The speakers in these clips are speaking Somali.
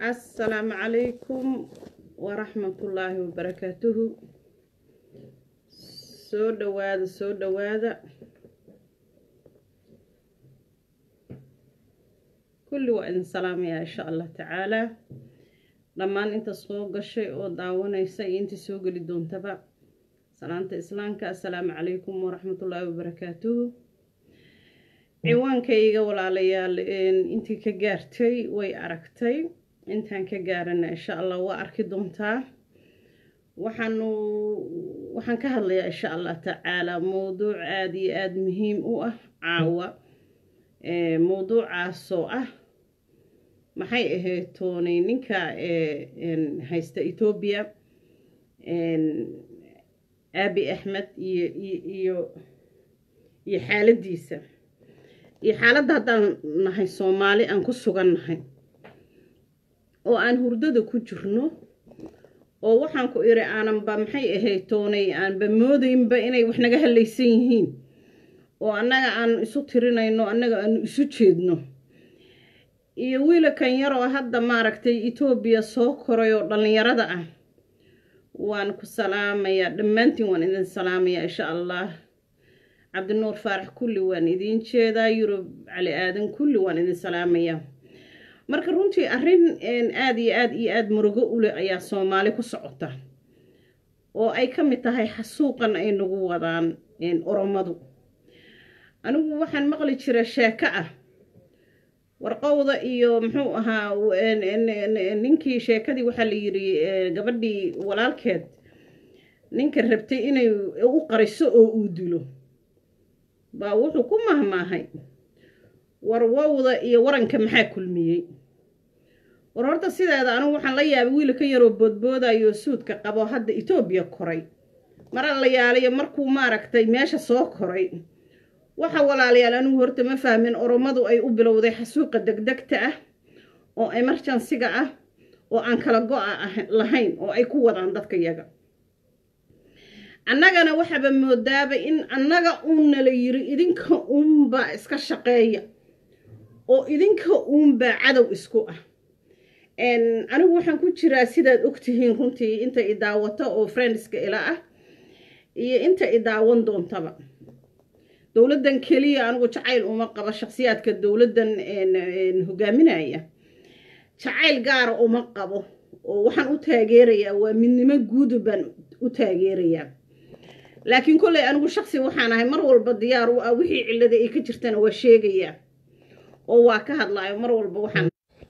asalaamu calaykum waraxmatullaahi wabarakaatuhu soo dhowaada soo dhowaada kulli waa idin salaamayaa insha allah tacaalaa dhammaan inta soo gashay oo daawanaysa iyo inta soo geli doontaba salaanta islaamka assalaamu calaykum waraxmatullaahi wabarakaatuhu ciwaankayga walaalayaal intii ka gaartay way aragtay intaan ka gaarana insha allah waa arki doontaa waxaanu waxaan ka hadlayaa insha allah tacaalaa mowduuc aada iyo aada muhiim u ah caawa mowduucaasoo ah maxay ahayd toonay ninka haysta etoobiya aabi axmed iyo iyo iyo xaaladiisa iyo xaaladda haddaan nahay soomaali aan ku sugan nahay oo aan hurdada ku jirno oo waxaan ku iri aananba maxay ahayd toonay aanba moodaynba inay wax naga hadlaysan yihiin oo annaga aanu isu tirinayno annaga aanu isu jeedno iyo wiilakan yaroo hadda maaragtay etoobiya soo koray oo dhallinyarada ah waan ku salaamayaa dhammaantiin waan idin salaamayaa insha allah cabdinuur faarax kulli waan idiin jeedaa yurub cali aadan kulli waan idin salaamayaa marka runtii arrin aada iyo aada iyo aada murugo uleh ayaa soomaali ku socota oo ay ka mid tahay xasuuqan ay nagu wadaan oromadu anigu waxaan maqli jira sheeko ah warqowda iyo muxuu ahaa ninkii sheekadii waxaa la yidhi gabadhii walaalkeed ninka rabtay inay u qariso oo uu dilo baa wuxuu ku mahmaahay warwowda iyo waranka maxaa kulmiyey war horta sideeda anigu waxaan la yaabay wiilka yaroo boodboodayo suudka qabo hadda etoobiya koray mara la yaalayo markuu maaragtay meesha soo koray waxa walaalayaal anigu horta ma fahmin oromadu ay u bilowday xasuuqa degdegta ah oo emerjansiga ah oo aan kala go-a lahayn oo ay ku wadaan dadka yaga annagana waxaaba moodaaba in annaga uunna la yiri idinka uunbaa iska shaqeeya oo idinka uunbaa cadow isku ah anigu waxaan ku jiraa sidaad ogtihiin runtii inta i daawata oo friendska ila ah iyo inta i daawan doontaba dowladdan keliya anigu jacayl uma qabo shakhsiyaadka dowladdan hogaaminaya jacayl gaara uma qabo oo waxaan u taageerayaa waa midnimo guuda baan u taageerayaa laakiin kolley anigu shaksi waxaan ahay mar walba diyaar u ah wixii cillada ay ka jirtana waa sheegayaa oo waa ka hadlaayo mar walba waxaan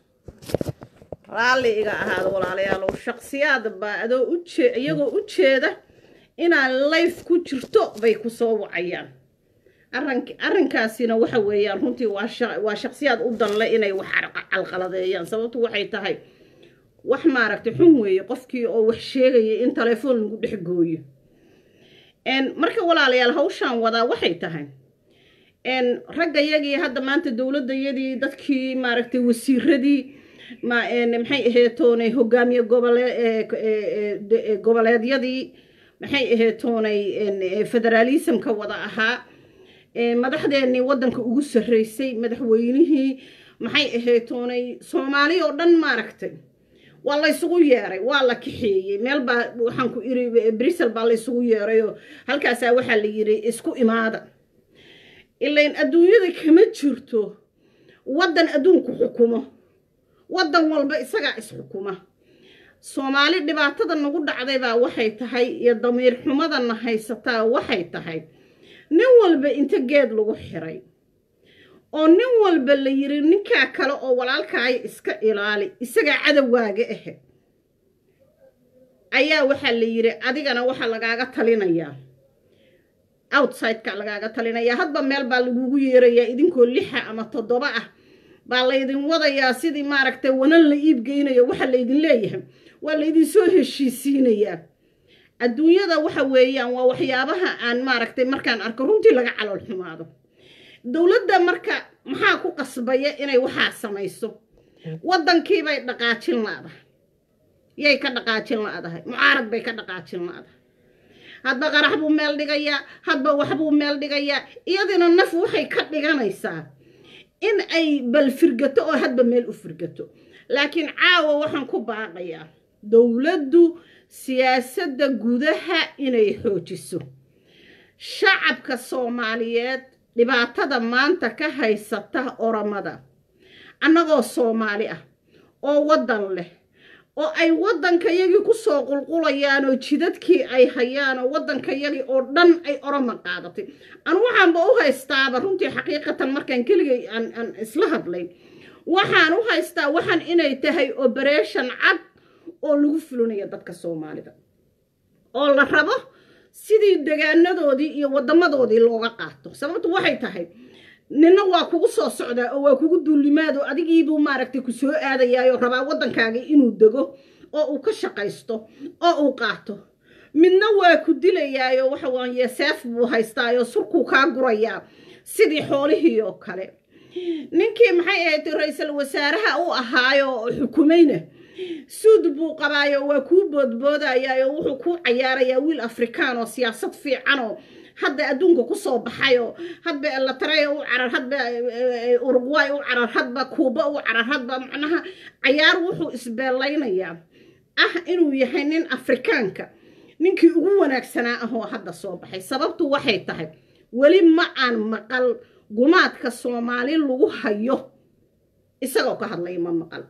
raalli iga ahaada walaalayaalow shaksiyaad baa adoo ujee iyagoo u jeeda inaad layf ku jirto bay ku soo wacayaan arrank arrinkaasina waxa weeyaan runtii waa shaksiyaad u danle inay wax calqaladeeyaan sababtu waxay tahay wax maaragtay xun weeye qofkii oo wax sheegaya in telefoon lagu dhex gooyo marka walaalayaal hawshaan wadaa waxay tahay ragga yagii hadda maanta dowladdayadii dadkii maaragtay wasiiradii maxay aheetoonay hogaamiye gobole goboleedyadii maxay aheetoonay federaalismka wada ahaa madaxdeennii waddanka ugu sarreysay madaxweynihii maxay aheetoonay soomaali oo dhan maaragtay waa laysugu yeeray waa la kaxeeyey meel baa waxaan ku iri brisel baa laysugu yeerayoo halkaasaa waxaa la yidhi isku imaada ilain adduunyada kama jirto waddan adduunku xukumo waddan walba isagaa isxukuma soomaali dhibaatada nagu dhacday baa waxay tahay iyo damiir xumadana haysataa waxay tahay nin walba inta geed lagu xiray oo nin walba la yiri ninkaa kale oo walaalkaaya iska ilaali isagaa cadowgaaga ahe ayaa waxaa la yiri adigana waxaa lagaaga talinayaa outsideka lagaaga talinayaa hadba meel baa lagugu yeerayaa idinkoo lixa ama toddoba ah baa laydin wadayaa sidii maaragtay wanan la iibgeynayo waxa laydin leeyahay waa laydin soo heshiisiinayaa adduunyada waxa weeyaan waa waxyaabaha aan maaragtay markaan arko runtii laga calool xumaado dowladda marka maxaa ku qasbaya inay waxaa samayso waddankiibay dhaqaajin laadahay yay ka dhaqaajin laadahay mucaarad bay ka dhaqaajin laadahay hadba qarax buu meel dhigayaa hadba waxbuu meel dhigayaa iyadina naf waxay ka dhiganaysaa in ay bal firgato oo hadba meel u firgato laakiin caawa waxaan ku baaqayaa dowladdu siyaasadda gudaha inay xoojiso shacabka soomaaliyeed dhibaatada maanta ka haysata oramada annagoo soomaali ah oo waddan leh oo ay waddankayagii ku soo qulqulayaan oo jidadkii ay hayaan oo waddankayagii oo dhan ay oroma qaadatay anu waxaanba u haystaaba runtii xaqiiqatan markaan keligay aan isla hadlay waxaan u haystaa waxaan inay tahay oberation cad oo lagu fulinayo dadka soomaalida oo la rabo sidii degaanadoodii iyo waddamadoodii looga qaato sababtu waxay tahay nina waa kugu soo socdaa oo waa kugu duulimaad oo adigiibuu maaragtay ku soo aadayaayoo rabaa waddankaagii inuu dego oo uu ka shaqaysto oo uu qaato midna waa ku dilayaayo waxa waaye seef buu haystaayo surkuu kaa gurayaa sidii xoolihii oo kale ninkii maxay ahayd ra-iisul wasaaraha u ahaayo xukumayna suud buu qabaayo waa kuu boodboodayaayo wuxuu kuu cayaarayaa wiil afrikaan oo siyaasad fiicanoo hadda adduunka kusoo baxayoo hadba elatraya u carar hadba urugway u carar hadba kuuba u carar hadba macnaha cayaar wuxuu isbeelaynayaa ah inuu yahay nin afrikaanka ninkii ugu wanaagsanaa ahoo hadda soo baxay sababtu waxay tahay weli ma aan maqal gumaadka soomaali lagu hayo isagoo ka hadlaya ma maqal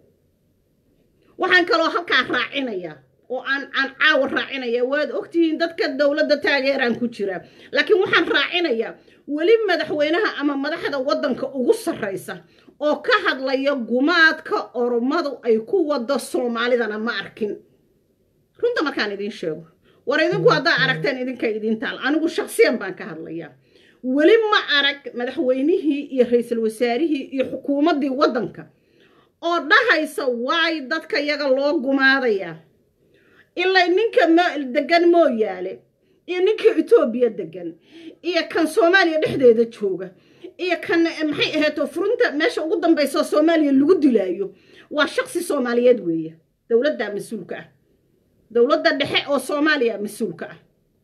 waxaan kaloo halkaa raacinayaa oo aan aan caawa raacinaya waad ogtihiin dadka dowladda taageeraan ku jira laakiin waxaan raacinayaa weli madaxweynaha ama madaxda waddanka ugu sarraysa oo ka hadlaya gumaadka oromadu ay ku wado soomaalidana ma arkin runta markaan idiin sheego war idinku haddaa aragteen idinka idiin taal anigu shaksiyan baan ka hadlayaa weli ma arag madaxweynihii iyo ra-iisul wasaarihii iyo xukuumaddii waddanka oo dhahaysa waay dadka yaga loo gumaadayaa ilaa ninka degan mooyaale iyo ninka etoobiya degan iyo kan soomaaliya dhexdeeda jooga iyo kan maxay ahayto furunta meesha ugu dambaysa soomaaliya lagu dilaayo waa shaksi soomaaliyeed weeye dowladdaa mas-uulka ah dowladda dhexe oo soomaaliya mas-uulka ah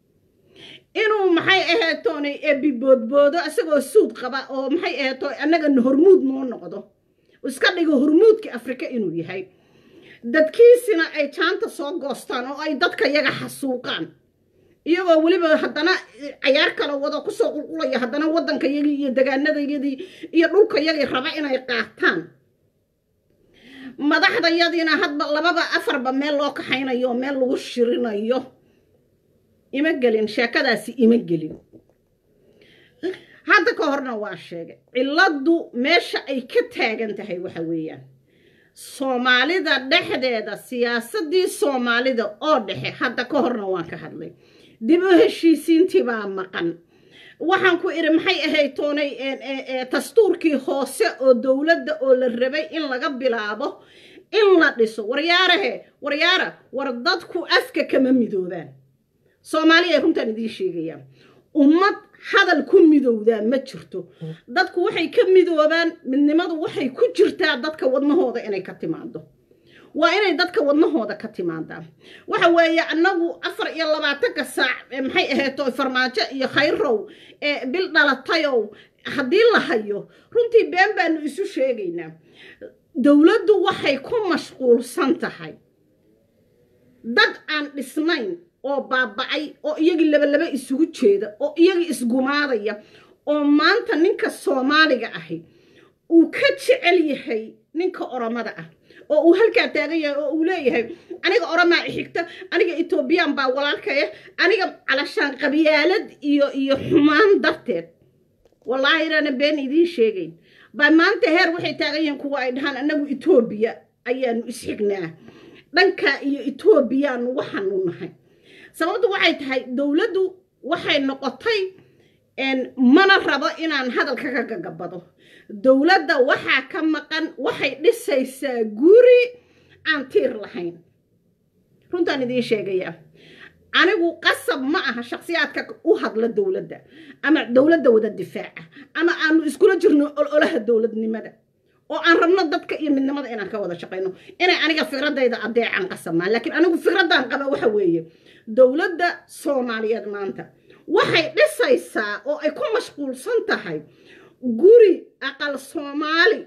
inuu maxay ahaytoona ebiboodboodo isagoo suud qaba oo maxay ahayto annaga hormuud noo noqdo iska dhigo hormuudka afrika inuu yahay dadkiisina ay jaanta soo goostaan oo ay dadka yaga xasuuqaan iyagoo weliba haddana cayaar kala wado kusoo qulqulaya haddana waddankayagii iyo degaanadayadii iyo dhulkayagii raba inay qaataan madaxdayadiina hadba lababa afarba meel loo kaxaynayo oo meel lagu shirinayo ima gelin sheekadaasi ima gelin hadda ka horna waa sheegay cilladdu meesha ay ka taagan tahay waxa weeyaan soomaalida dhexdeeda siyaasaddii soomaalida oo dhexe hadda ka horna waan ka hadlay dib u heshiisiintii baa maqan waxaan ku idhi maxay ahayd toonay dastuurkii hoose oo dowladda oo la rabay in laga bilaabo in la dhiso waryaarahe waryaara war dadku afka kama midoobaan soomaaliya runtaan idiin sheegayaan ummad hadal ku midowdaa ma jirto dadku waxay ka midoobaan midnimadu waxay ku jirtaa dadka wadnahooda inay ka timaado waa inay dadka wadnahooda ka timaadaan waxa weeye annagu afar iyo labaatanka saac maxay ahayto farmaajo iyo khayrow bil dhalatayow haddii la hayo runtii been baanu isu sheegaynaa dowladdu waxay ku mashquulsan tahay dad aan dhisnayn oo baaba'ay oo iyagii labalaba isugu jeeda oo iyagii isgumaadaya oo maanta ninka soomaaliga ahi uu ka jecel yahay ninka oromada ah oo uu halkaa taagan yahay oo uu leeyahay aniga oromaa xigta aniga etoobiyaan baa walaalkaya aniga calashaan qabyaalad iyo iyo xumaan darteed wallaahi inaana been idiin sheegayn baa maanta heer waxay taagan yihiin kuwa ay dhahaan annagu etoobiya ayaanu isxignaa dhankaa iyo etoobiyaanu waxaanu nahay sababtu waxay tahay dowladdu waxay noqotay mana rabo inaan hadalka ka gagabado dowladda waxaa ka maqan waxay dhisaysaa guri aan tiir lahayn runtaan idiin sheegayaa anigu qasab ma aha shakhsiyaadka u hadla dowladda ama dowladda wada difaaca ama aanu iskula jirno ololaha dowladnimada oo aan rabno dadka iyo midnimada inaan ka wada shaqayno inay aniga fikradayda adeecan qasabmaan laakiin anigu fikraddaan qaba waxa weeye dowladda soomaaliyeed maanta waxay dhisaysaa oo ay ku mashquulsan tahay guri aqal soomaali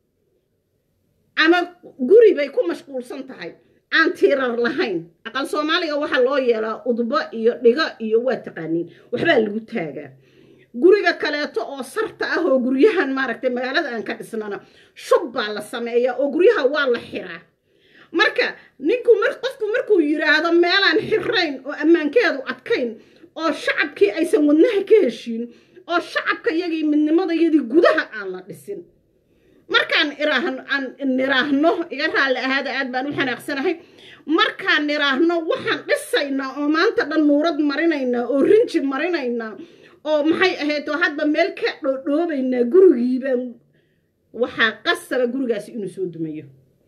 ama guri bay ku mashquulsan tahay aan tiirar lahayn aqal soomaaliga waxaa loo yeelaa udbo iyo dhigo iyo waa taqaaniin waxbaa lagu taagaa guriga kaleeto oo sarta ah oo guryahan maaragtay magaalada aan ka dhisnana shub baa la sameeyaa oo guryaha waa la xiraa marka ninku qofku markuu yidhaahdo meelaan xirayn oo ammaankeedu adkayn oo shacabkii aysan wadnaha ka heshiin oo shacabka yagii midnimadayadii gudaha aan la dhisin markaan aan niraahno iga raalli ahaada aad baan u xanaaqsanahay markaan niraahno waxaan dhisaynaa oo maanta dhan nuurad marinaynaa oo rinji marinaynaa oo maxay ahayd oo hadba meel ka dhoodhoobaynaa gurigiibaan waxaa qasaba gurigaasi inuu soo dumayo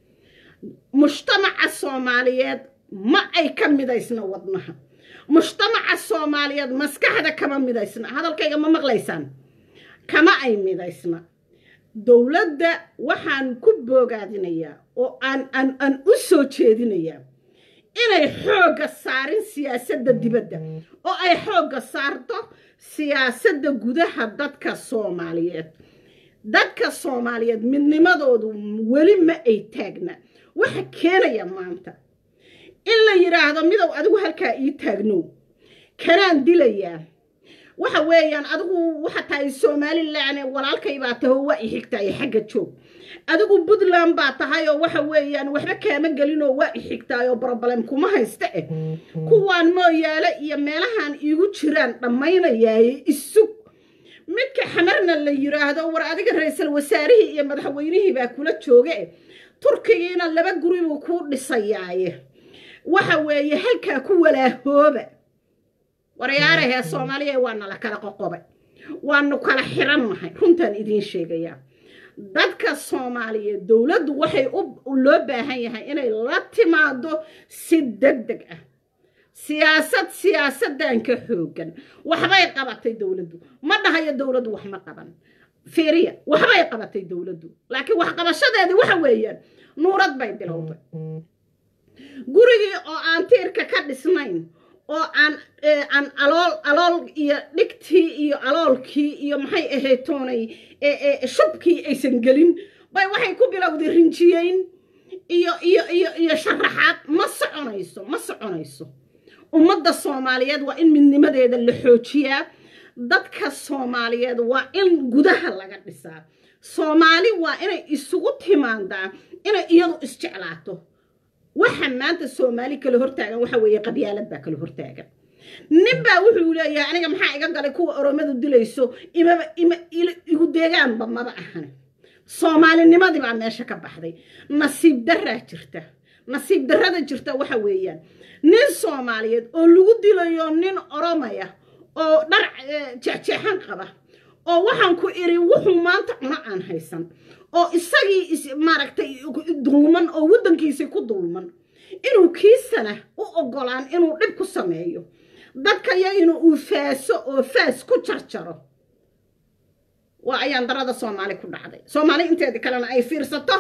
mujtamaca soomaaliyeed ma ay ka midaysna wadnaha mujtamaca soomaaliyeed maskaxda kama midaysna hadalkayga ma maqlaysaan kama ay midaysna dowladda waxaan ku boogaadinayaa oo aan aan aan u soo jeedinayaa inay xoogga saarin siyaasadda dibadda oo ay xoogga saarto siyaasadda gudaha dadka soomaaliyeed dadka soomaaliyeed midnimadoodu weli ma ay taagna waxa keenaya maanta in la yidhaahdo midow adigu halkaa ii taagnow kanaan dilayaa waxa weeyaan adigu waxa tahay somalilan walaalkay baa tahay oo waa i xigtaay xagga joog adigu puntland baa tahay oo waxa weeyaan waxba kaama gelin oo waa i xigtaay oo broblem kuma haysta eh kuwaan mooyaale iyo meelahan iigu jiraan dhammaynayaaye isug midka xamarna la yidhaahdo war adiga ra-iisal wasaarihii iyo madaxweynihii baa kula jooga eh turkigiina laba guri buu kuu dhisayaaye waxa weeye halkaa ku walaahooba waryaarahee soomaaliya waa nala kala qoqobay waanu kala xirannahay runtaan idiin sheegayaa dadka soomaaliyeed dowladdu waxay loo baahan yahay inay la timaado si deg deg ah siyaasad siyaasaddan ka xoogan waxbay qabatay dowladdu ma dhahayo dowladdu wax ma qaban fiiriya waxbay qabatay dowladdu laakiin waxqabashadeedii waxa weeyaan nuurad bay bilowday gurigii oo aan tiirka ka dhisnayn oo aan aan alool alool iyo dhigtii iyo aloolkii iyo maxay ahayd toonay shubkii aysan gelin bay waxay ku bilowday rinjiyeyn iyo iyo iyo iyo sharaxaad ma soconayso ma soconayso ummadda soomaaliyeed waa in midnimadeeda la xoojiyaa dadka soomaaliyeed waa in gudaha laga dhisaa soomaali waa inay isugu timaadaa inay iyadu isjeclaato waxa maanta soomaali kala hortaagan waxa weeye qabyaalad baa kala hortaagan nin baa wuxuu leeyahay aniga maxaa iga galay kuwa oromadu dilayso imaba ima igu deegaanba maba ahan soomaalinimadii baa meesha ka baxday nasiib daraa jirta nasiib darrada jirta waxa weeyaan nin soomaaliyeed oo lagu dilayo nin oromaya oo dhar jeexjeexan qaba oo waxaan ku iri wuxuu maanta cuno aan haysan oo isagii maaragtay dulman oo waddankiisii ku dulman inuu kiisana u oggolaan inuu dhib ku sameeyo dadkaya inuu uu faaso oo faas ku jarjaro waa ayaan darada soomaali ku dhacday soomaali inteeda kalena ay fiirsato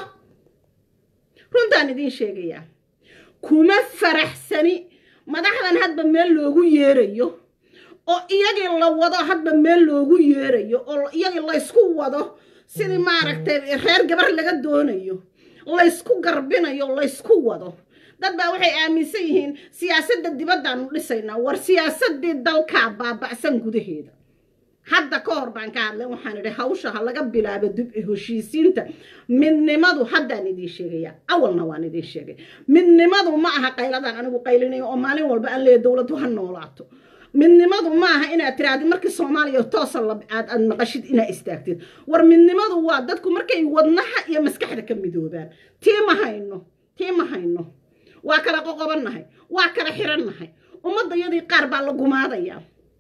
runtaan idiin sheegayaa kuma faraxsani madaxdan hadba meel loogu yeerayo oo iyagii la wado hadba meel loogu yeerayo oo iyagii laysku wado sidii maaragtay reer gabar laga doonayo laysku garbinayo laysku wado dad baa waxay aaminsan yihiin siyaasadda dibaddaanu dhisaynaa war siyaasaddii dalkaa baaba'san gudaheeda hadda ka hor baan ka hadlay waxaan idhi hawsha ha laga bilaabo dib heshiisiinta midnimadu haddaan idiin sheegaya awalna waan idiin sheegay midnimadu ma aha qayladaan anigu qaylinayo oo maalin walba aan leeya dowladdu ha noolaato midnimadu ma aha inaad tiraahdi markii soomaaliya toosa aad aad maqashid inaad istaagtid war midnimadu waa dadku markay wadnaha iyo maskaxda ka midoobaan tii ma hayno tii ma hayno waa kala qoqobannahay waa kala xirannahay ummadda yadii qaar baa la gumaadayaa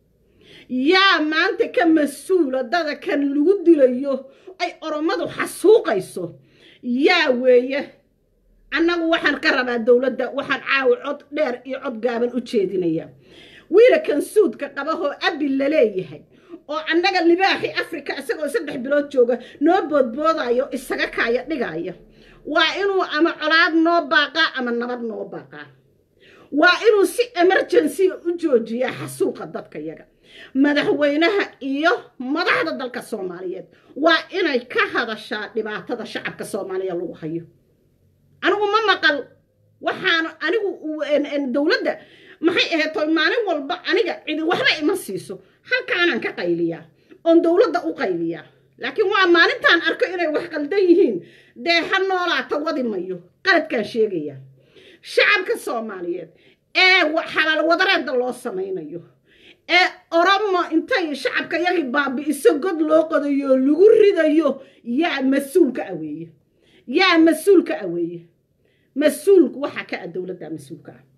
yaa maanta ka mas-uula dada kan lagu dilayo ay oromadu xasuuqayso yaa weeye annagu waxaan ka rabaa dowladda waxaan caawi cod dheer iyo cod gaaban u jeedinayaa wiilakan suudka qabahoo abil la leeyahay oo annaga libaaxi afrika isagoo saddex bilood jooga noo boodboodayo isaga kaaya dhigaya waa inuu ama colaad noo baaqaa ama nabad noo baaqaa waa inuu si emergency u joojiyaa xasuuqa dadka yaga madaxweynaha iyo madaxda dalka soomaaliyeed waa inay ka hadashaa dhibaatada shacabka soomaaliya lagu hayo anigu ma maqal waxaan anigu dowladda maxay ahayd toy maalin walba aniga cidi waxba ima siiso halkaanaan ka qayliyaa oon dowladda u qayliyaa laakiin waa maalintaan arko inay wax qaldan yihiin dee ha noolaata wadi mayo qaladkaan sheegayaa shacabka soomaaliyeed ee xalaal wadareedda loo samaynayo ee oromo intay shacabka yagii baabi'iso god loo qodayo oo lagu ridayo yaa mas-uulka aweeye yaa mas-uulka aweeye mas-uulku waxaa ka ah dowladda mas-uulka ah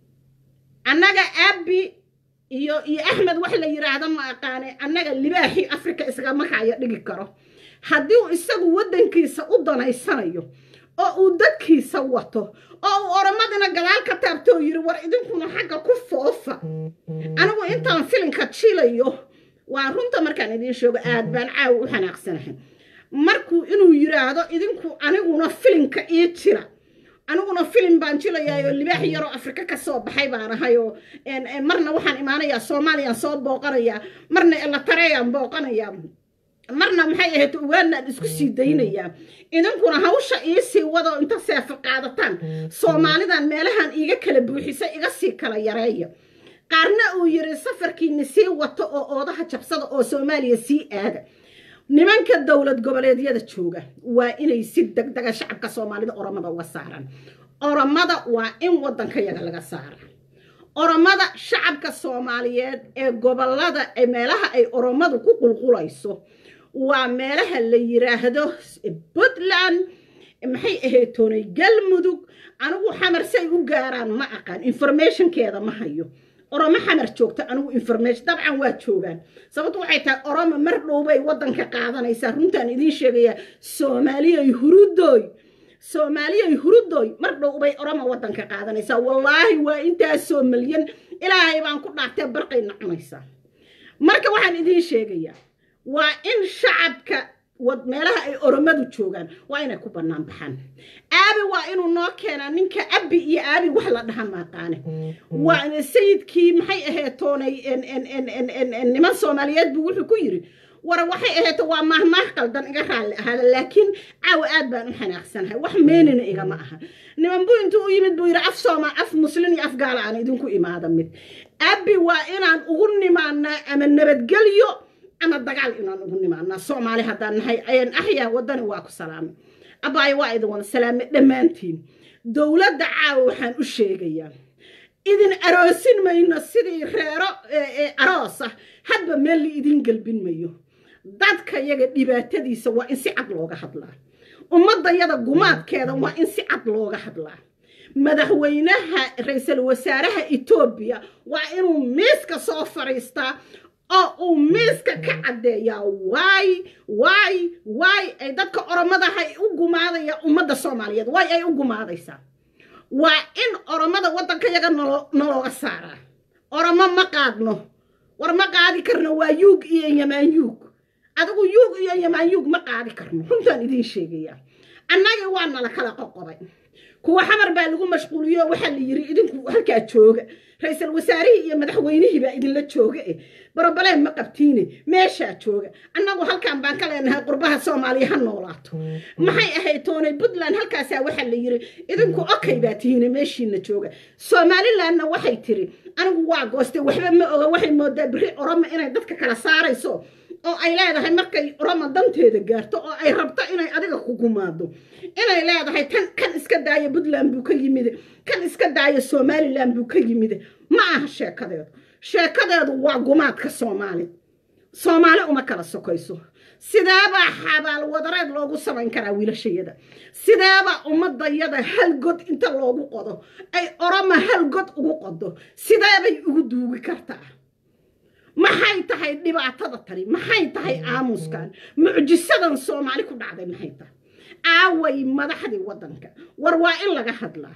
annaga aabi iyo iyo axmed wax la yidhaahdo ma aqaane annaga libaaxii afrika isgama kaayo dhigi karo haddii uu isagu waddankiisa u danaysanayo oo uu dadkiisa wato oo uu oromadina gadaal ka taabto oo yidhi war idinkuna xagga ku foofa anigu intaan filinka jilayo waa runta markaan idiin sheego aad baan caawa u xanaaqsanahay markuu inuu yidhaahdo idinku aniguna filinka ii jira aniguna filim baan jilayaayoo libaax yaroo afrika ka soo baxay baan ahayoo marna waxaan imaanayaa soomaaliyaan soo booqanayaa marna elatareeyaan booqanayaa marna maxay ahayd ugaanaan isku sii daynayaa idinkuna hawsha iisii wadoo inta seefo qaadataan soomaalidan meelahan iiga kala buuxisa iga sii kala yareeya qaarna uu yiri safarkiini sii wato oo oodaha jabsada oo soomaaliya sii aada nimanka dowlad goboleedyada jooga waa inay si degdega shacabka soomaalida oromada uga saaraan oromada waa in waddanka yaga laga saara oromada shacabka soomaaliyeed ee gobolada ee meelaha ay oromadu ku qulqulayso waa meelaha la yiraahdo puntland maxay ahayd toonay galmudug anigu xamar say u gaaraan ma aqaan informationkeeda ma hayo oromo xamar joogta anigu information dabcan waa joogaan sababtu waxay tahay oromo mar dhowbay waddanka qaadanaysaa runtaan idiin sheegayaa soomaaliyay hurudooy soomaaliyay hurudooy mar dhowbay oromo waddanka qaadanaysaa wallaahi waa intaasoo milyan ilaahay baan ku dhaartee barqayna cunaysaa marka waxaan idiin sheegayaa waa in shacabka meelaha ay oromadu joogaan waa inay ku bannaan baxaan aabi waa inuu noo keenaa ninka abi iyo aabi wax la dhaha maaqaane waa sayidkii maxay ahayd toonay niman soomaaliyeed buu wuxuu ku yiri war waxay ahayd waa maahmaah qaldan iga raalli ahaada laakiin caawa aad baan u xanaaqsanahay wax meenina igama aha niman buu intuu u yimid buu yidhi af sooma af muslin iyo af gaala aan idinku imaada mid abi waa inaan ugu nimaanaa ama nabadgelyo ama dagaal inaan ugu nimaanaa soomaali haddaan nahay ayaan axyaa waddani waa ku salaamay abaayo waa idin wada salaamay dhammaantiin dowladda caawa waxaan u sheegayaa idin aroosin mayno sidii reero aroos ah hadba meel la idin gelbin mayo dadka yaga dhibaatadiisa waa in si cad looga hadlaa ummaddayada gumaadkeeda waa in si cad looga hadlaa madaxweynaha ra-iisul wasaaraha etoobiya waa inuu miiska soo fadhiistaa oo uu miiska ka caddeeyaa waay waay waay ay dadka oromadaha u gumaadaya ummadda soomaaliyeed waay ay u gumaadaysaa waa in oromada waddanka yaga nalooga saaraa oromo ma qaadno war ma qaadi karno waa yuug iyo yamaan yuug adigu yuug iyo yamaan yuug ma qaadi karno runtaan idiin sheegayaa annagii waa nala kala qoqobay kuwa xamar baa lagu mashquuliyo waxaa la yiri idinku halkaa jooga ra-iisul wasaarihii iyo madaxweynihii baa idinla jooga eh barobaleen ma qabtiine meeshaa jooga annagu halkan baan ka leenahay qurbaha soomaaliya ha noolaato maxay ahayd toonay puntland halkaasaa waxaa la yiri idinku okay baa tihiine meeshiina jooga somalilandna waxay tiri anigu waa goostay waxba ma oga waxay moodaa biri oromo inay dadka kala saarayso oo ay leedahay markay oromo danteeda gaarto oo ay rabto inay adiga ku gumaado inay leedahay tan kan iska daaya puntland buu ka yimid kan iska daaya somalilan buu ka yimid ma aha sheekadeedu sheekadeedu waa gumaadka soomaali soomaali uma kala sokayso sideebaa xabaal wadareed loogu samayn karaa wiilashayada sideebaa ummadayada hal god inta loogu qodo ay oroma hal god ugu qodo sideebay ugu duugi kartaa maxay tahay dhibaatada tani maxay tahay aamuskan mucjisadan soomaali ku dhacday maxay tahay aaway madaxdii waddanka war waa in laga hadlaa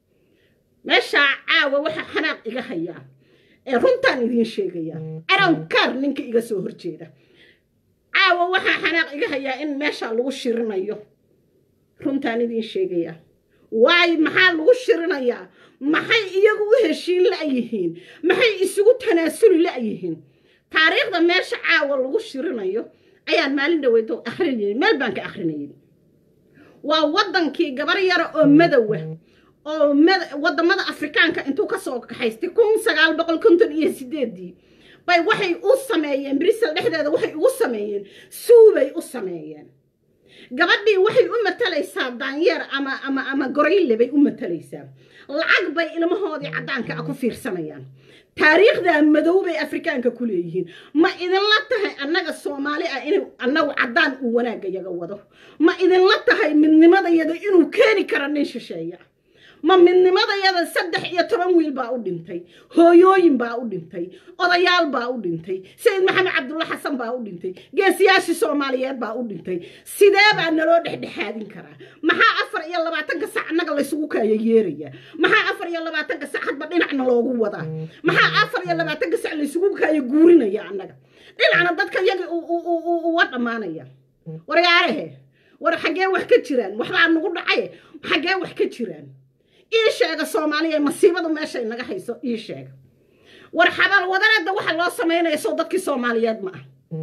meeshaa caawa waxaa xanaaq iga hayaa ee runtaan idiin sheegayaa arankaar ninka iga soo horjeeda caawa waxaa xanaaq iga hayaa in meeshaa lagu shirinayo runtaan idiin sheegayaa waay maxaa lagu shirinayaa maxay iyagu u heshiin la'yihiin maxay isugu tanaasuli la'yihiin taariikhda meesha caawa lagu shirinayo ayaan maalin dhaweyto akrinayay meel baan ka akrinayay waa waddankii gabar yara oo madowa oo waddamada afrikaanka intuu ka soo kaxaystay kun sagaal boqol konton iyo sideedii bay waxay u sameeyeen brisel dhexdeeda waxay ugu sameeyeen suubay u sameeyeen gabadhii waxay u matalaysaa daanyeer ama ama ama gorayle bay u matalaysaa lacag bay ilmahoodii caddaanka ah ku fiirsanayaan taariikhda madow bay afrikaanka ku leeyihiin ma idinla tahay annaga soomaali ah inuu annagu caddaan uu wanaagga yaga wado ma idinla tahay midnimadayada inuu keeni karo nin shisheeya ma midnimadayada saddex iyo toban wiil baa u dhintay hooyooyin baa u dhintay odayaal baa u dhintay sayid maxamed cabdulla xasan baa u dhintay geesiyaashii soomaaliyeed baa u dhintay sidee baa naloo dhexdhexaadin karaa maxaa afar iyo labaatanka sac annaga laysugu kaaya yeeraya maxaa afar iyo labaatanka sac hadba dhinacna loogu wadaa maxaa afar iyo labaatanka sac laysugu kaaya guurinaya annaga dhinacna dadka yagii uga dhammaanaya waryaarahe war xaggee wax ka jiraan waxbaa nagu dhacay xaggee wax ka jiraan ii sheega soomaaliya masiibadu meeshay naga hayso ii sheega war xabaal wadaneedda waxa loo samaynaya sow dadkii soomaaliyeed ma ah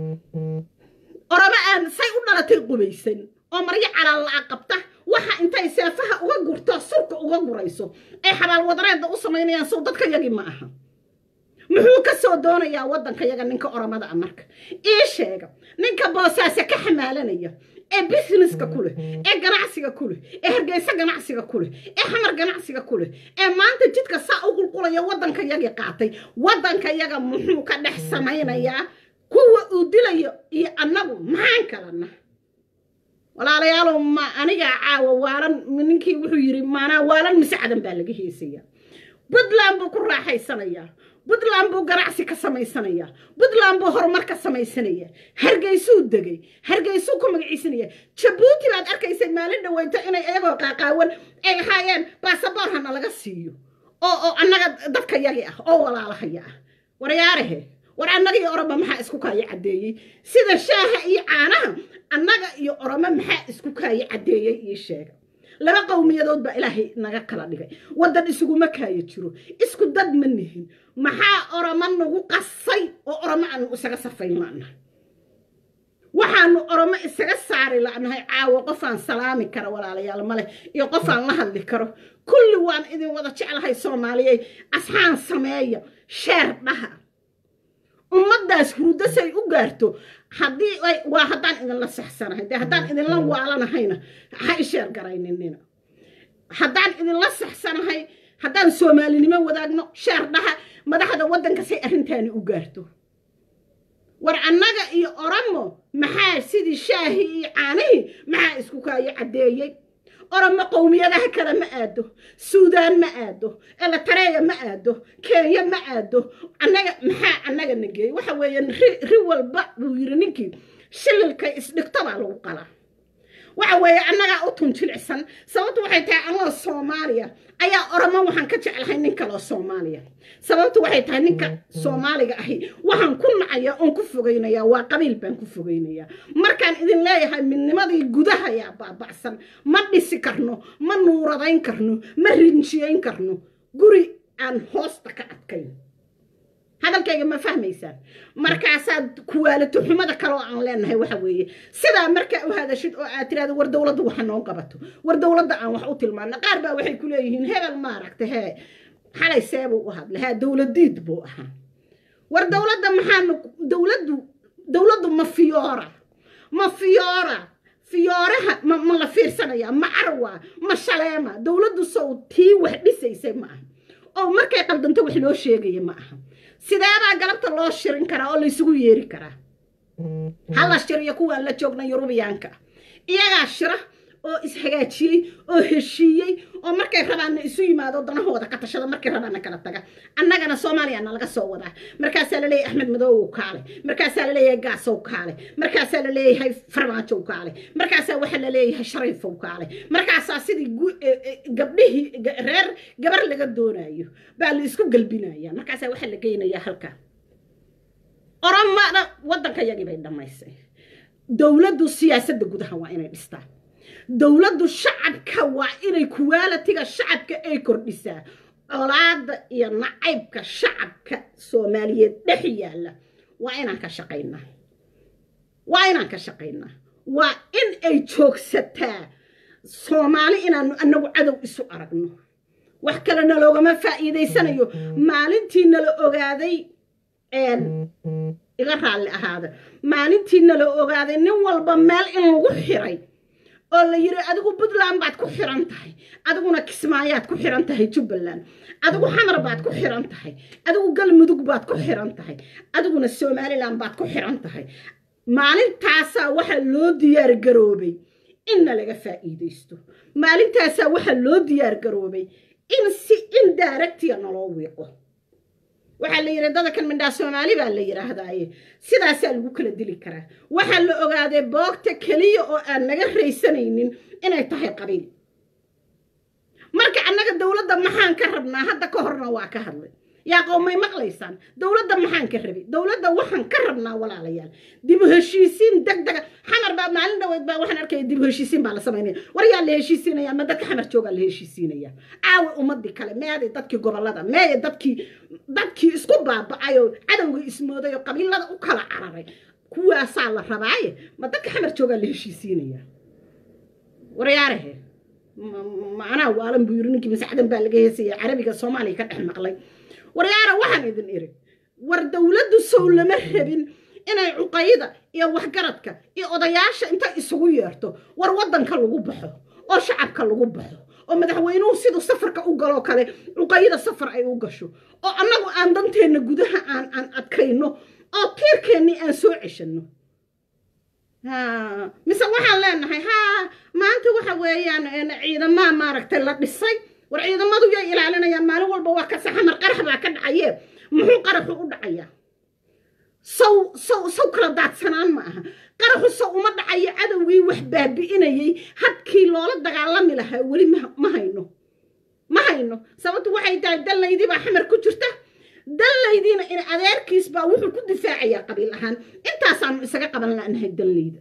orama aan say u dhalatay qubaysan oo maryo calaalla-a qabta waxa intay seefaha uga gurto surka uga gurayso ay xabaal wadaneedda u samaynayaan sow dadka yagii ma aha muxuu ka soo doonayaa waddanka yaga ninka oramada a marka ii sheega ninka boosaase ka xamaalanaya ee businesska ku leh ee ganacsiga ku leh ee hargeysa ganacsiga ku leh ee xamar ganacsiga ku leh ee maanta jidka saa u qulqulaya waddanka yagii qaatay waddanka yaga muxuu ka dhex samaynayaa kuwa uu dilayo iyo annagu maxaan kalana walaalayaalow ma anigaa caawa waalan ninkii wuxuu yidhi maanaa waalan mise cadan baa laga heesaya puntland buu ku raaxaysanayaa puntland buu ganacsi ka samaysanayaa puntland buu horumar ka samaysanaya hargeysuu degay hargeysuu ku magaciisanaya jabuuti baad arkaysay maalin dhaweyto inay iyagoo qaaqaawan ay ahaayeen baasaboor hana laga siiyo oo oo annaga dadka yagi ah oo walaalahaya ah waryaarahe war annaga iyo oroma maxaa isku kaayo caddeeyey sida shaaha iyo caanaha annaga iyo oroma maxaa isku kaayo caddeeyey ii sheega laba qowmiyadood baa ilaahay naga kala dhigay waddan isuguma kaayo jiro isku dad ma nihin maxaa oroma nagu qasay oo oromo aanu isaga safayn la'nahay waxaanu oromo isaga saari la'nahay caawo qofaan salaami kara walaalayaal maleh iyo qofaan la hadli karo kulli waan idin wada jeclahay soomaaliyey asxaan sameeya sheer dhaha ummaddaas hurudasay u gaarto haddii waa haddaan idinla saxsanahay dee haddaan idinla waalanahayna ha isheer garayninina haddaan idinla saxsanahay haddaan soomaalinimo wadaagno sheer dhaha madaxda waddanka say arrintaani u gaarto war annaga iyo oromo maxaa sidii shaahi iyo caanihii maxaa isku kaayo caddeeyey oromo qowmiyadaha kale ma aado suudaan ma aado elatareya ma aado kenya ma aado annaga maxaa annaga nageeyey waxa weeye ri walba buu yidhi ninkii shililkay isdhigto baa lagu qalaa waxa weeye annagaa u tun jilicsan sababtu waxay tahay anoo soomaaliya ayaa oromo waxaan ka jeclahay nin kaloo soomaaliya sababtu waxay tahay ninka soomaaliga ahi waxaan ku nacaya oon ku fogaynayaa waa qabiil baan ku fogaynayaa markaan idin leeyahay midnimadii gudaha ayaa baaba'san ma dhisi karno ma nuuradayn karno ma rinjiyayn karno guri aan hoosta ka adkayn hadalkayga ma fahmaysaan markaasaad kuwaalato xumada kale oo aan leenahay waxa weeye sidaa markaa u hadashid oo aad tiraado war dowladda waxa noo qabato war dowladda aan wax u tilmaano qaar baa waxay ku leeyihiin hebel maaragta hee xalay seebuu u hadla haa dowladiid buu ahaa war dowladda maxaanu dowladdu dowladdu ma fiyoora ma fiyoora fiyooraha ma ma la fiirsanaya ma carwa ma shaleema dowladdu sow tii wax dhisaysay ma aha oo markay qaldanto wax loo sheegaya ma aha sideebaa galabta loo shirin karaa oo laysugu yeeri karaa hala shiriyo kuwaan la joogna yurubiyaanka iyagaa shira oo ishagaajiyey oo heshiiyey oo markay rabaanna isu yimaado danahooda ka tashada markay rabaanna kala taga annagana soomaaliyana laga soo wadaa markaasaa laleeyahay axmed madoowow kaale markaasaa laleeyahay gaasow kaale markaasaa laleeyahay farmaajow kaale markaasaa waxaa laleeyahay shariifow kaale markaasaa sidii gabdhihii reer gabar laga doonayo baa la isku galbinaya markaasaa waxaa la geynayaa halkaa oromada waddanka yagii bay dhammaysay dowladdu siyaasadda gudaha waa inay dhistaan dowladdu shacabka waa inay kuwaalatiga shacabka ay kordhisaa colaada iyo nacaybka shacabka soomaaliyeed dhex yaalla waa inaan ka shaqaynaa waa inaan ka shaqaynaa waa in ay joogsataa soomaali inaanu annagu cadow isu aragno wax kale naloogama faa'iidaysanayo maalintii nala ogaaday iga raalli ahaada maalintii nala ogaaday nin walba meel in lagu xiray oo la yidhi adigu puntland baad ku xiran tahay adiguna kismaayaad ku xiran tahay jubbaland adigu xamar baad ku xiran tahay adigu galmudug baad ku xiran tahay adiguna somalilan baad ku xiran tahay maalintaasaa waxaa loo diyaar garoobay inna laga faa'iidaysto maalintaasaa waxaa loo diyaar garoobay in si indaaragtiya naloo wiiqo waxaa la yidhi dadakan mindhaa soomaali baa la yidhaahdaaye sidaasaa lagu kala dili karaa waxaa la ogaaday boogta keliya oo aan naga raysanaynin inay tahay qabiil marka annaga dowladda maxaan ka rabnaa hadda ka horna waa ka hadlay yaa qowmay maqlaysaan dowladda maxaan ka rabay dowladda waxaan ka rabnaa walaalayaal dib u heshiisiin deg dega xamar baa maalin dhaweed baa waxaan arkaya dib u heshiisiin baa la samaynaya war yaa la heshiisiinaya ma dadka xamar joogaa la heshiisiinaya caawa ummadii kale meeday dadkii gobollada meeday dadkii dadkii isku baaba'ay oo cadowgii ismooday oo qabiilada u kala cararay kuwaasaa la rabaaye ma dadka xamar joogaa la heshiisiinaya waryaarahe macnaha waalan buu yiri ninkii masaxdan baa laga heesaya carabiga soomaaliya ka dhex maqlay waryaara waxaan idin iri war dowladdu sow lama rabin inay cuqayda iyo waxgaradka iyo odayaasha intay isugu yeerto war waddanka lagu baxo oo shacabka lagu baxo oo madaxweynuhu siduu safarka u galoo kale cuqayda safar ay u gasho oo annagu aan danteenna gudaha aan aan adkayno oo tiirkeennii aan soo ceshanno mise waxaan leenahay haa maanta waxa weeyaan ciidamaa maaragtay la dhisay war ciidamadu yay ilaalinayaan maalin walba waa ka saxamar qarax baa ka dhacaye muxuu qaraxu u dhacayaa saw saw saw kala daadsanaan ma aha qaraxu saw uma dhacayo cadowgii wax baabi'inayay hadkii loola dagaalami lahaa weli ma hayno ma hayno sababtu waxay tahay dallaydii baa xamar ku jirta dallaydiina in adeerkiis baa wuxuu ku difaacayaa qabiil ahaan intaasaanu isaga qaban la'nahay dallayda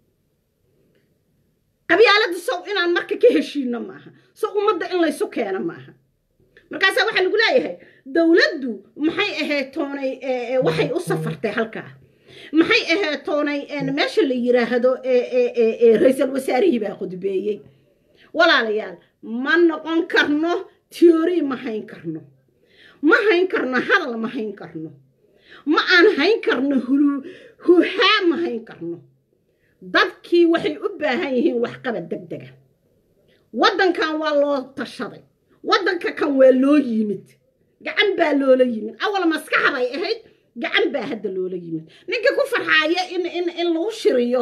qabyaalada sow inaan marka ka heshiino maaha sow ummadda in laysu keeno maaha markaasaa waxaa lagu leeyahay dowladdu maxay ahayd toonay waxay u safartay halkaa maxay ahayd toonay meesha la yiraahdo ra-iisal wasaarihii baa qudbeeyey walaalayaal ma noqon karno tiori ma hayn karno ma hayn karno hadal ma hayn karno ma aan hayn karno huhaa ma hayn karno dadkii waxay u baahan yihiin waxqabad deg dega waddankan waa loo tashaday waddanka kan waa loo yimid gacan baa loola yimid awal maskaxa bay ahayd gacan baa hadda loola yimid ninka ku farxaaya in in in lagu shiriyo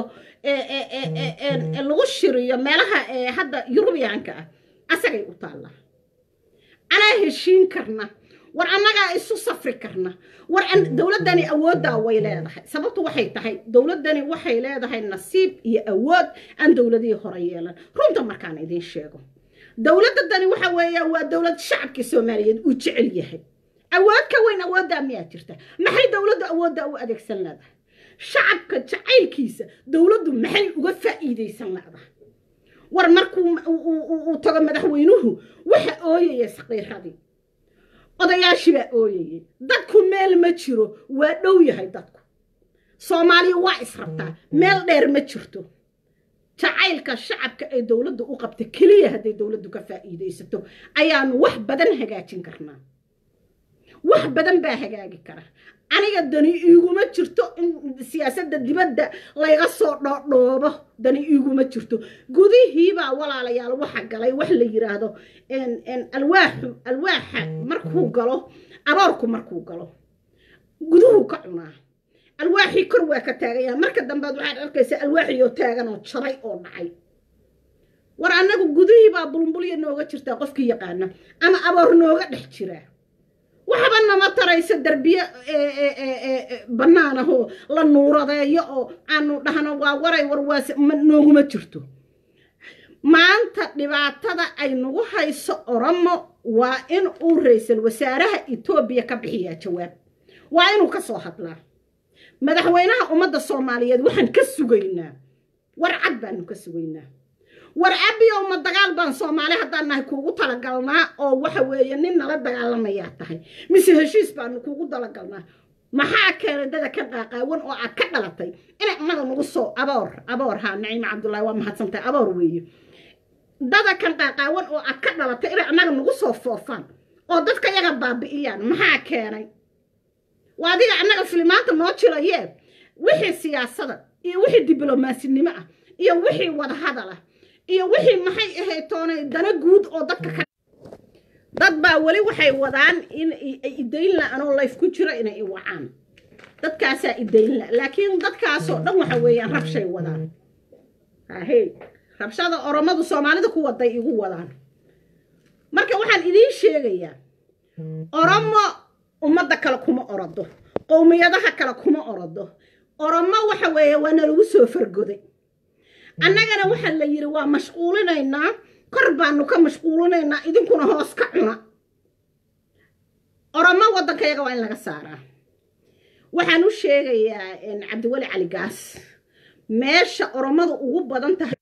lagu shiriyo meelaha hadda yurubiyaanka ah asagay u taallaa anaa heshiin karna war annagaa isu safri karna war dowladdani awooddaa way leedahay sababtu waxay tahay dowladdani waxay leedahay nasiib iyo awood aan dowladihii hore yeelan runta markaan idiin sheego dowladdadani waxa weeya waa dowlad shacabkii soomaaliyeed uu jecel yahay awood ka weyn awooddaa miyaa jirta maxay dowladdu awooddaa u adeegsan leedahay shacabka jacaylkiisa dowladdu maxay uga faa'iidaysan leedahay war markuu uu tago madaxweynuhu waxa ooyaya saqiiradii odayaashii baa ooyayay dadku meel ma jiro waa dhow yahay dadku soomaaliya waa israbtaa meel dheer ma jirto jacaylka shacabka ay dowladdu u qabta keliya hadday dowladdu ka faa'iidaysato ayaanu wax badan hagaajin karnaa wax badan baa hagaagi kara aniga dani iiguma jirto in siyaasadda dibadda layga soo dhoodhoobo dani iiguma jirto gudihiibaa walaalayaal waxa galay wax la yiraahdo alwaaxu alwaaxa markuu galo aboorku markuu galo guduhu ka cunaa alwaaxii kor waa ka taagaya marka dambead waxaad arkaysaa alwaaxiyoo taagan oo jabay oo dhacay war annagu gudihiibaa bulmbulya nooga jirtaa qofkii yaqaana ama aboor nooga dhex jiraa waxba nama tarayso derbiye bannaanahoo la nuuradeeyo oo aanu dhahno waa waray warwaas nooguma jirto maanta dhibaatada ay nagu hayso oromo waa in uu ra-iisul wasaaraha etoobiya ka bixiyaa jawaab waa inuu ka soo hadlaa madaxweynaha ummadda soomaaliyeed waxaan ka sugaynaa war cad baanu ka sugaynaa war abiyow ma dagaal baan soomaali haddaan nahay kuugu talagalnaa oo waxa weeye nin nala dagaalamayaa tahay mise heshiis baanu kuugu talagalnaa maxaa keenay dada ka qaaqaawan oo aad ka dhalatay inay annaga nagu soo aboor aboor haa naciima cabdullaahi waa mahadsantahay aboor weeye dada kan qaaqaawan oo aad ka dhalatay inay annaga nagu soo foofaan oo dadka yaga baabi'iyaan maxaa keenay waa adiga annaga filimaanta noo jirayee wixii siyaasada iyo wixii diblomasinimo ah iyo wixii wadahadal ah iyo wixii maxay ahayd toonay dana guud oo dadka ka dad baa weli waxay wadaan in idaynla anoo layf ku jiro inay i wacaan dadkaasaa idaynla laakiin dadkaasoo dhan waxa weeyaan rabshay wadaan hahey rabshada oromadu soomaalida ku waday igu wadaan marka waxaan idiin sheegayaa oromo ummadda kale kuma orodo qowmiyadaha kale kuma orodo oromo waxa weeye waa nalagu soo fargoday annagana waxaa la yidhi waa mashquulinaynaa kor baanu ka mashquulinaynaa idinkuna hoos ka cuna oromo waddankayaga waa in laga saaraa waxaan u sheegayaa cabdiweli cali gaas meesha oromadu ugu badan tahay